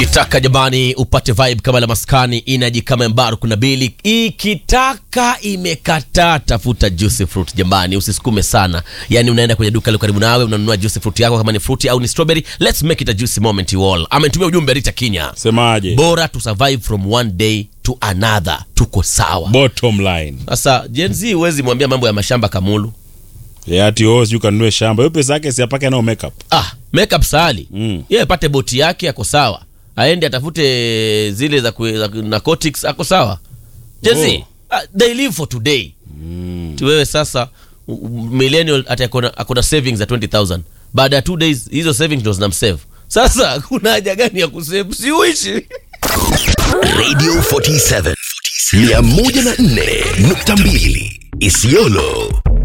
ukitaka jamani upate vibe kama la maskani inaji kama mbaru kuna bili ikitaka imekataa tafuta juicy fruit jamani usisukume sana yani unaenda kwenye duka liko karibu nawe unanunua juicy fruit yako kama ni fruity au ni strawberry let's make it a juicy moment you all ametumia ujumbe Rita Kinya semaje bora to survive from one day to another tuko sawa bottom line sasa Gen Z huwezi mwambia mambo ya mashamba kamulu Ya ati oh sijui kanunue shamba hiyo pesa yake siapake nao makeup ah makeup sali Mm. yeye apate boti yake ako sawa aende atafute zile za, kue, za narcotics ako sawa jezi Oh. uh, they live for today mm. wewe sasa u- u- millennial ati akona, akona savings za 20000 baada ya two days hizo savings ndo zinamsave sasa kuna haja gani ya kusave siuishi Radio 47 104.2 Isiolo